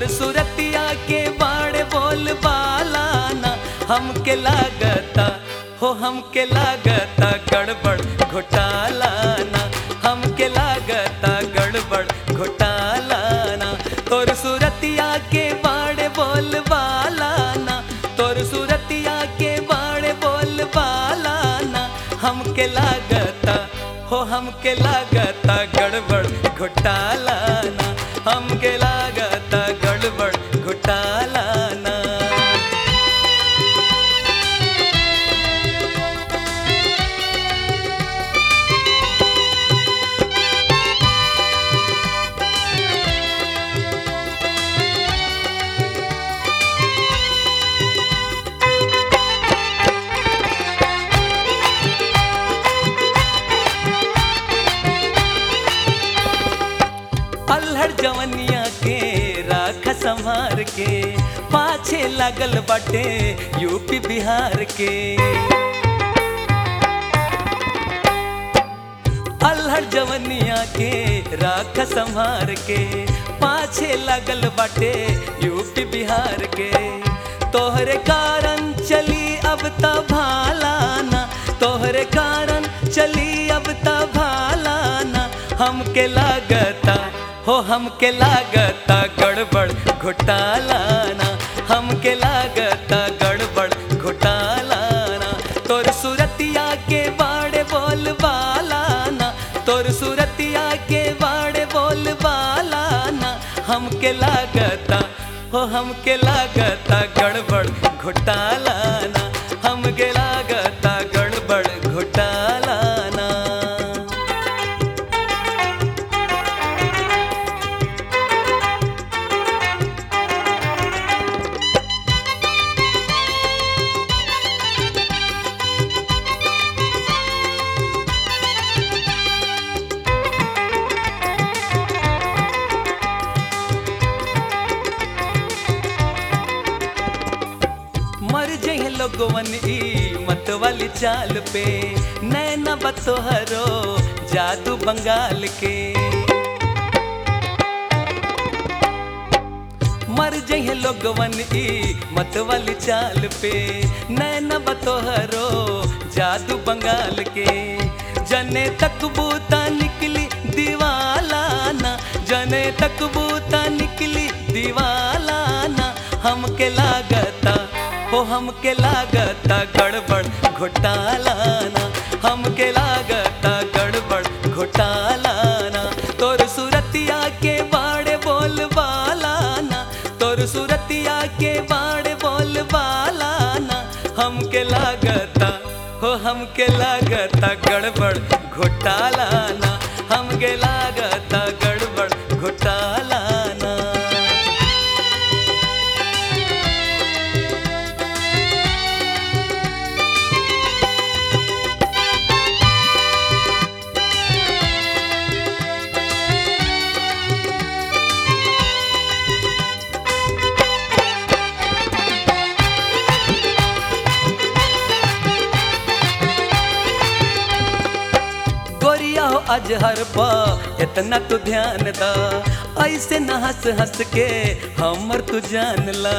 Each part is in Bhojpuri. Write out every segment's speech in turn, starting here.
सुरतिया के बाड़े बोल बालाना हमके लागता हो हमके लागता गड़बड़ घोटालाना हमके लागता गड़बड़ घोटालाना तोर सुरतिया के बाड़े बोल बालाना तोर सुरतिया के बाड़े बोल बालाना हमके लागता हो हमके लागता गड़बड़ घोटालाना हमके लागता गड़बड़ घोटालाना अल्हड़ जवनिया के राख संहार के पाछे लागल बाटे यूपी बिहार के अल्हड़ जवनिया के राख संहार के पाछे लागल बाटे यूपी बिहार के तोहरे कारण चली अब त भालाना तोहरे कारण चली अब त भालाना हमके लागता हो हमके लागता गड़बड़ घोटालाना हमके लागता गड़बड़ घोटालाना तोर सुरतिया के बाड़े बोल बालाना तोर सुरतिया के बाड़े बोल बालाना हमके लागता हो हमके लागता गड़बड़ घोटालाना हमके लागता गड़बड़ घोटालाना मर जहे लोगवन ई मत वाली चाल पे नैना बतोहरो जादू बंगाल के मर जहे लोगवन ई मत वाली चाल पे नैना बतोहरो जादू बंगाल के जने तक बूता निकली दीवालाना जने तक बूता निकली दीवालाना हमके लागता हो हमके लागता गड़बड़ घोटालाना हमके लागता गड़बड़ घोटालाना तोर सुरतिया के बाड़े बोल बालाना तोर सुरतिया के बाड़े बोल बालाना हमके लागता हो हमके लागता गड़बड़ घोटालाना हमके लागता गड़बड़ घोटालाना गोरिया हो अजहर पा इतना तू ध्यान दा ऐसे न हंस हंस के हमर तू जान ला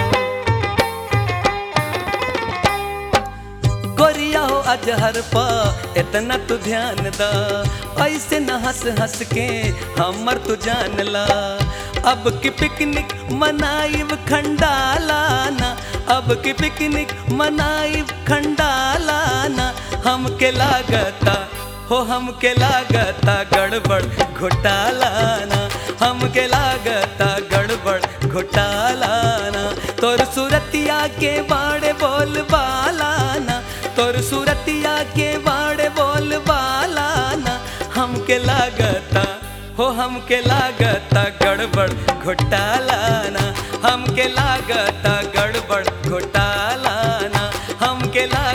गोरिया हो अजहर पा इतना तू ध्यान दा ऐसे न हंस हंस के हमर तू जान ला अब की पिकनिक मनाइब खंडालाना अब की पिकनिक मनाइब खंडालाना हमके लागता हो हमके लागता गड़बड़ घोटालाना हमके लागता गड़बड़ घोटालाना तोर सुरतिया के बाड़े बोल बालाना तोर सुरतिया के बाड़े बोल बालाना हमके लागता हो हमके लागता गड़बड़ घोटालाना हमके लागता गड़बड़ घोटालाना हमके लागता